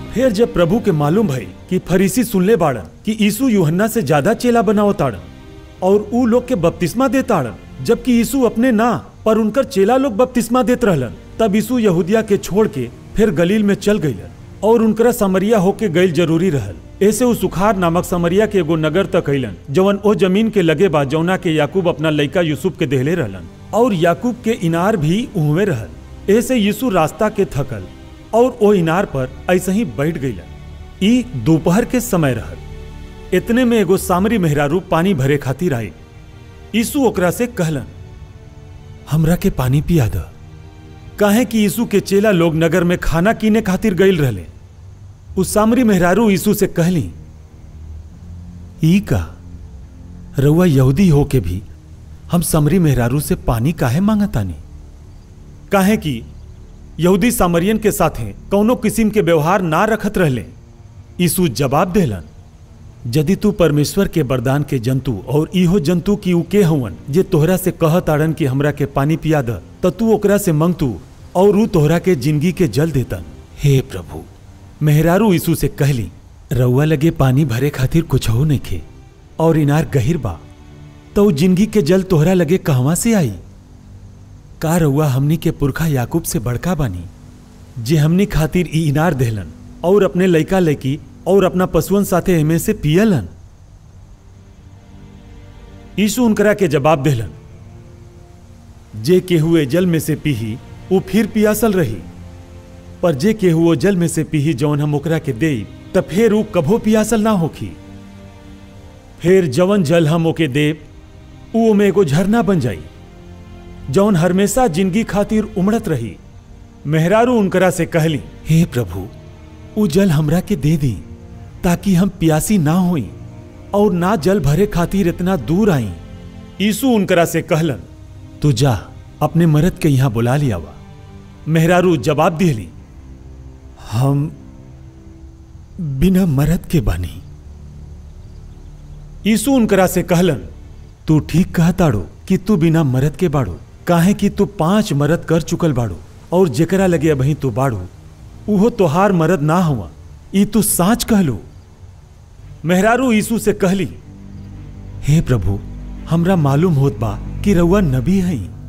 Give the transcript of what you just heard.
फिर जब प्रभु के मालूम भई कि फरीसी सुनले बाड़न कि यीशु यूहन्ना से ज्यादा चेला बनाओ ताड़न और ऊ लोग के बपतिस्मा दे ताड़न जबकि यीशु अपने ना पर उनकर चेला लोग बपतिस्मा देत रहलन तब यीशु यहूदिया के छोड़ के फिर गलील में चल गईलन और उनकरा समरिया होके गईल जरूरी रहल ऐसे उ सुखार नामक समरिया के एगो नगर तक अइलन जवन ओ जमीन के लगे बा जौना के याकूब अपना लइका यूसुफ के देहले रहलन और याकूब के इनार भी उहवे रहल ऐसे यीशु रास्ता के थकल और ओ इनार पर ऐसे ही बैठ गईलन ई दोपहर के समय रहल इतने में एगो सामरी मेहरारू पानी भरे खातिर आई यीशु ओकरा से कहलन हमरा के पानी पिया द काहे कि यीशु के चेला लोग नगर में खाना कीने खातिर गईल रहले उस सामरी मेहरारू यीशु से कहली ई का रउआ यहूदी हो के भी हम समरी मेहरारू से पानी काहे मांगतानी काहे कि यहूदी सामरियन के साथे कौनो किस्म के व्यवहार ना रखत रहले यीशु जवाब देलन यदि तू परमेश्वर के वरदान के जंतु और इहो जंतु की उके हवन जे तोहरा से कहत आड़न कि हमरा के पानी पिया द त तू ओकरा से मंगतू और ऊ तोहरा के जिंदगी के जल देतन हे प्रभु मेहरारू यीशु से कहली रउआ लगे पानी भरे खातिर कुछ हो नइखे और इनार गहिर बा तो ऊ जिंदगी के जल तोहरा लगे कहवा से आई का रउआ हमनी के पुरखा याकूब से बड़का बानी जे हमनी खातिर ई इनार देहलन और अपने लइका लइकी और अपना पशुअन साथे एमे से पियलन यीशु उनकरा के जवाब देहलन जे केहुए जल में से पीही वो फिर पियासल रही पर जे केहू वो जल में से पीही जौन हम ओकरा के देई त फिर ऊ कभो पियासल ना होखी फिर जवन जल हम ओके देब ऊ ओमे एगो झरना बन जाई जौन हमेशा जिंदगी खातिर उमड़त रही मेहरारू उनकरा से कहली हे प्रभु ऊ जल हमरा के दे दी ताकि हम प्यासी ना होई और ना जल भरे खातिर इतना दूर आई यीशु उनकरा से कहलन तू जा अपने मर्द के यहां बुला लिया वा मेहरारू जवाब दिहली हम बिना मर्द के बानी यीशु उनकरा से कहलन तू ठीक कहताड़ो कि तू बिना मर्द के बाड़ो काहे कि तू पांच मरद कर चुकल बाड़ो और जेकरा लगे अबही तू बाड़ो उहो तोहार मरद ना हुआ ई तू साच कहलो मेहरारू यीशु से कहली हे प्रभु हमरा मालूम होत बा कि रउआ नबी हई